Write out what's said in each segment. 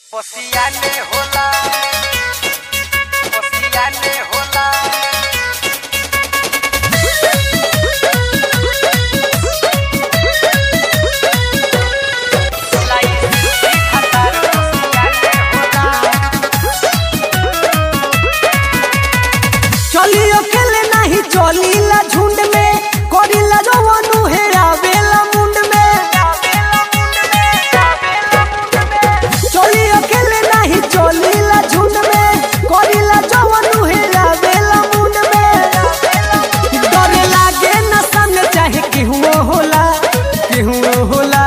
Oceane होला Oceane होला चली अकेले नहीं चलीला झुंड में करीला जवानू हे आवेला मुंड में चली अकेले नहीं चलीला झुंड में करीला जवानू हे आवेला मुंड में डरे लागे नशा में चाहे केहू होला केहू होला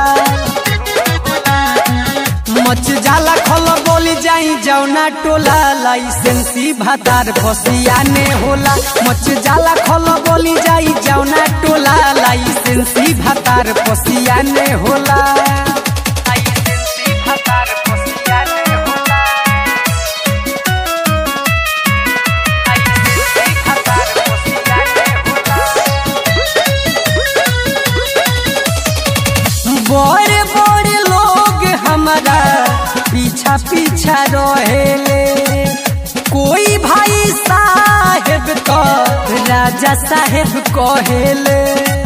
मच जाला खल बोली जाई जौना टोला लाइसेंसी भातार फसियाने होला मच जाला खल बोली जाई जौना टोला लाइसेंसी भातार फसियाने होला Licensi भातार Oceane होला Licensi भातार Oceane होला बड़े बड़े लोग हमारा पीछा पीछा रहेले कोई भाई साहेब तो राजा साहेब कहेले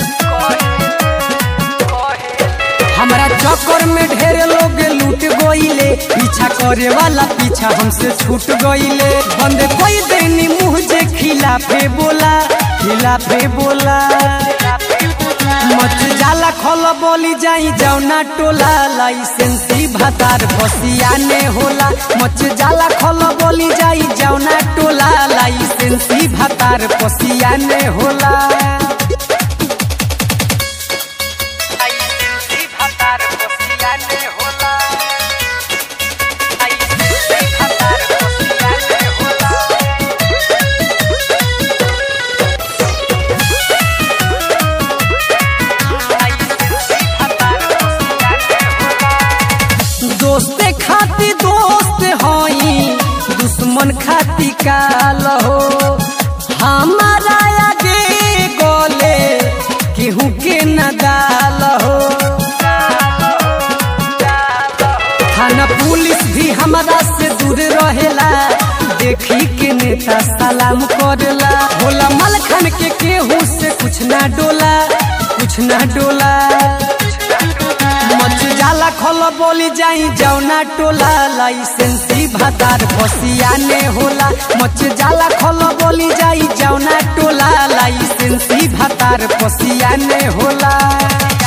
हमारा चक्कर में ढेर लोग लूट गईले पीछा करे वाला पीछा हमसे छूट गईले बंद कोई देनी मुँह जे खिलाफे बोला खिलाफे बोला मच जाला खल बोली जाई जौना टोला लाइसेंसी भातार फसियाने होला मच जाला खल बोली जाई जौना टोला लाइसेंसी भातार फसियाने होला Licensi भातार Oceane होला Licensi भातार Oceane होला Licensi भातार Oceane होला दोस्ते खाती दोस्त हई दुश्मन खाती काल हो हमारा आगे गोले केहू के न दाल हो थाना पुलिस भी हमारा से दूर रहेला देखी के नेता सलाम करेला होला मलखन के केहू से कुछ ना डोला कुछ ना डोला मच जाला खल बोली जाई जौना टोला लाइसेंसी भातार फसियाने होला मच जाला खल बोली जाई जौना टोला लाइसेंसी भातार फसियाने होला